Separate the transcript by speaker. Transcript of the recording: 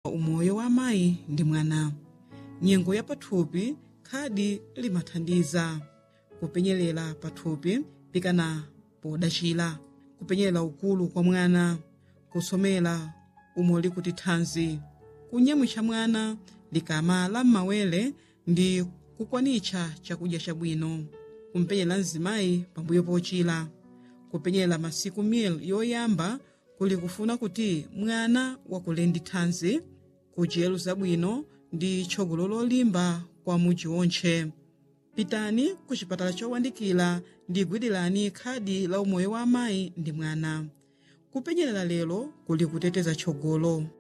Speaker 1: umoyo wa amayi ndi mwana nyengo ya pathupi khadi limathandiza kupenyerera pathupi pikana podachira kupenyerera ukulu kwa mwana kusomera umoli kuti thanzi kunyamwitcha mwana likamala m'mawere ndi kukwanitcha chakudya chabwino kumpenyerera mzimayi pambuyo pochira kupenyerera masiku mil yoyamba kuli kufuna kuti mwana wakule ndi thanzi kudyero zabwino ndi tchogolo lolimba kwa mudzi wontche pitani ku chipatala chowandikira ndi gwirani khadi la umoyo wa amayi ndi mwana kupenyerera lero kuli kuteteza tchogolo